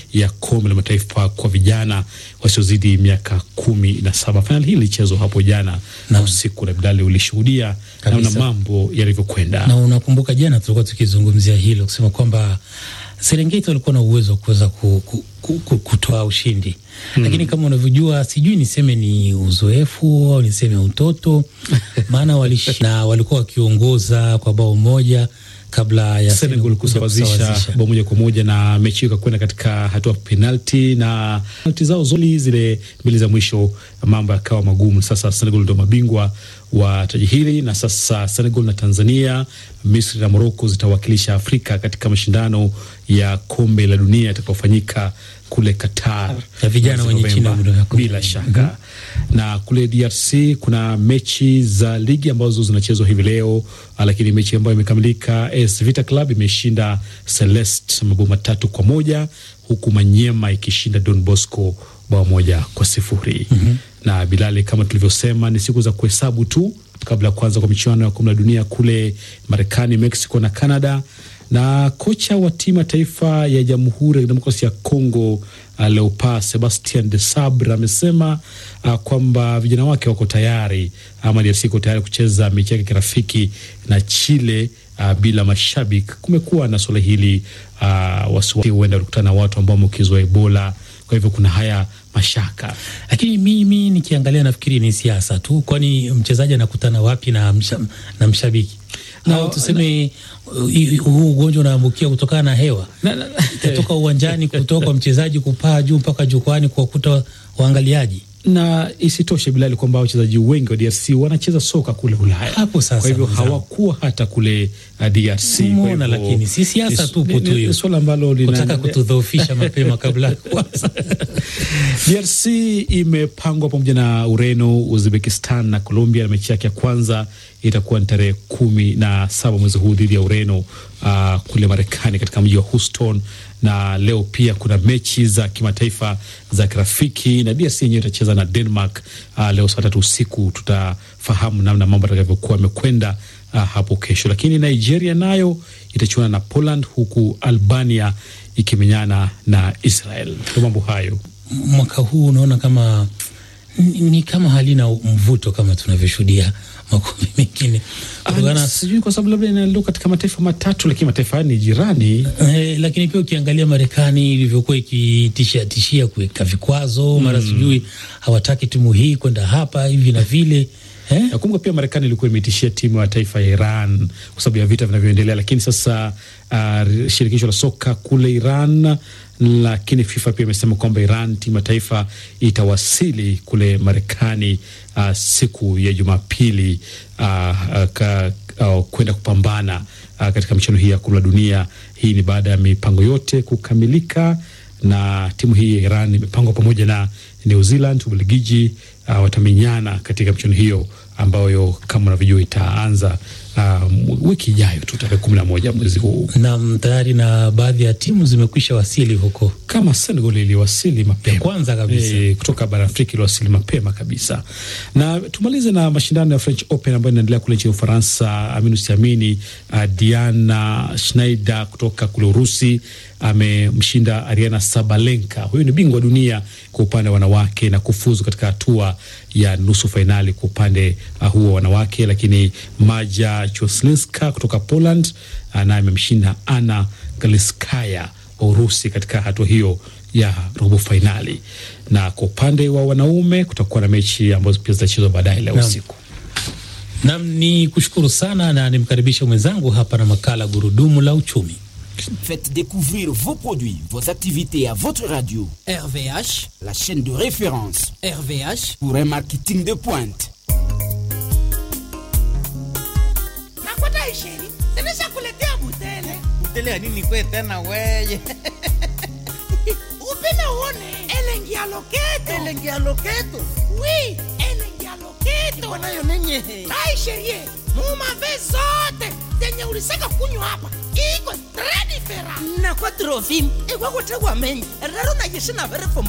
ya kombe la mataifa kwa vijana wasiozidi miaka kumi na saba. Fainali hii ilichezwa hapo jana na usiku, na Bilali ulishuhudia namna mambo yalivyokwenda. Na unakumbuka jana tulikuwa tukizungumzia hilo kusema kwamba Serengeti walikuwa na uwezo wa kuweza ku, ku, ku, ku, kutoa ushindi hmm. Lakini kama unavyojua, sijui niseme ni uzoefu au niseme utoto maana walishinda, walikuwa wakiongoza kwa bao moja kabla ya Senegal kusawazisha bao moja kwa moja na mechi hiyo ikakwenda katika hatua penalti, na penalti zao zoli zile mbili za mwisho mambo yakawa magumu. Sasa Senegal ndio mabingwa wa taji hili, na sasa Senegal na Tanzania, Misri na Morocco zitawakilisha Afrika katika mashindano ya kombe la dunia yatakayofanyika kule Qatar ya vijana wenye chini ya umri wa kumi. bila shaka mm -hmm. Na kule DRC kuna mechi za ligi ambazo zinachezwa hivi leo, lakini mechi ambayo imekamilika, AS Vita Club imeshinda Celeste mabao matatu kwa moja huku Manyema ikishinda Don Bosco bao moja kwa sifuri mm -hmm. Na Bilali, kama tulivyosema, ni siku za kuhesabu tu kabla ya kuanza kwa michuano ya kombe la dunia kule Marekani, Mexico na Canada na kocha wa timu ya taifa ya Jamhuri ya Kidemokrasia ya Kongo uh, Leopards Sebastien de Sabre amesema uh, kwamba vijana wake wako tayari ama DRC iko tayari kucheza mechi yake kirafiki na Chile uh, bila mashabiki. Kumekuwa na suala hili uh, wasiwasi huenda walikutana na watu ambao wameambukizwa Ebola, kwa hivyo kuna haya mashaka, lakini mimi nikiangalia nafikiri ni siasa tu, kwani mchezaji anakutana wapi na, msha, na mshabiki au tuseme huu ugonjwa unaambukia kutokana na hewa kutoka uwanjani, kutoka kwa mchezaji kupaa juu mpaka jukwani kuwakuta waangaliaji na isitoshe Bilali, kwamba wachezaji wengi wa DRC wanacheza soka kule Ulaya. Hapo sasa, kwa hivyo hawakuwa hata kule uh, DRC. Umeona, lakini si siasa tupo tu hiyo, swala ambalo kutaka kutudhoofisha mapema kabla kwanza. DRC imepangwa pamoja na Ureno, Uzbekistan na Colombia, na mechi yake ya kwanza itakuwa ni tarehe kumi na saba mwezi huu dhidi ya Ureno uh, kule Marekani katika mji wa Houston na leo pia kuna mechi za kimataifa za kirafiki na DRC yenyewe itacheza na Denmark uh, leo saa tatu usiku. Tutafahamu namna mambo atakavyokuwa yamekwenda uh, hapo kesho, lakini Nigeria nayo itachuana na Poland huku Albania ikimenyana na Israel. Ndio mambo hayo mwaka huu unaona kama ni, ni kama halina mvuto kama tunavyoshuhudia makombe mengine sijui kwa sababu labda inalo katika mataifa matatu, lakini mataifa haya ni jirani eh, lakini pia ukiangalia Marekani ilivyokuwa ikitishia tishia kuweka vikwazo mm. mara sijui hawataki timu hii kwenda hapa hivi na vile eh? Nakumbuka pia Marekani ilikuwa imetishia timu ya taifa ya Iran kwa sababu ya vita vinavyoendelea, lakini sasa uh, shirikisho la soka kule Iran lakini FIFA pia imesema kwamba Iran timu ya taifa itawasili kule Marekani uh, siku ya Jumapili uh, uh, kwenda kupambana uh, katika michuano hii ya kombe la dunia. Hii ni baada ya mipango yote kukamilika, na timu hii ya Iran imepangwa pamoja na New Zealand, Ubelgiji uh, watamenyana katika michuano hiyo ambayo kama unavyojua itaanza um, wiki ijayo tu tarehe kumi na moja mwezi huu. Naam, tayari na baadhi ya timu zimekwisha wasili huko, kama Senegal iliwasili mapema kwanza kabisa e, kutoka bara Afrika iliwasili mapema kabisa. Na tumalize na mashindano ya French Open ambayo inaendelea kule nchini Ufaransa. Aminu siamini, uh, Diana Schneider kutoka kule Urusi amemshinda Ariana Sabalenka. Huyu ni bingwa dunia kwa upande wa wanawake na kufuzu katika hatua ya nusu fainali kwa upande uh, huo wa wanawake, lakini Maja Choslinska kutoka Poland uh, naye amemshinda Anna Galiskaya wa Urusi katika hatua hiyo ya robo fainali. Na kwa upande wa wanaume kutakuwa na mechi ambazo pia zitachezwa baadaye leo usiku. Nam ni kushukuru sana na nimkaribisha mwenzangu hapa na makala Gurudumu la Uchumi. Faites découvrir vos produits, vos activités à votre radio. RVH, la chaîne de référence RVH, pour un marketing de pointe. Nakwata isheri, zilisha kuletea butele. Butele ya nini kwe tena weye? Upina uone, elengi ya loketo. Elengi ya loketo? Oui, elengi ya loketo. Iko nayo nenye. Tai sherie, mumave zote zenye ulisaka kunywa hapa. Iko très différent. Na kwa trofim, ikwa kutegwa menyi. Raro na yeshina vere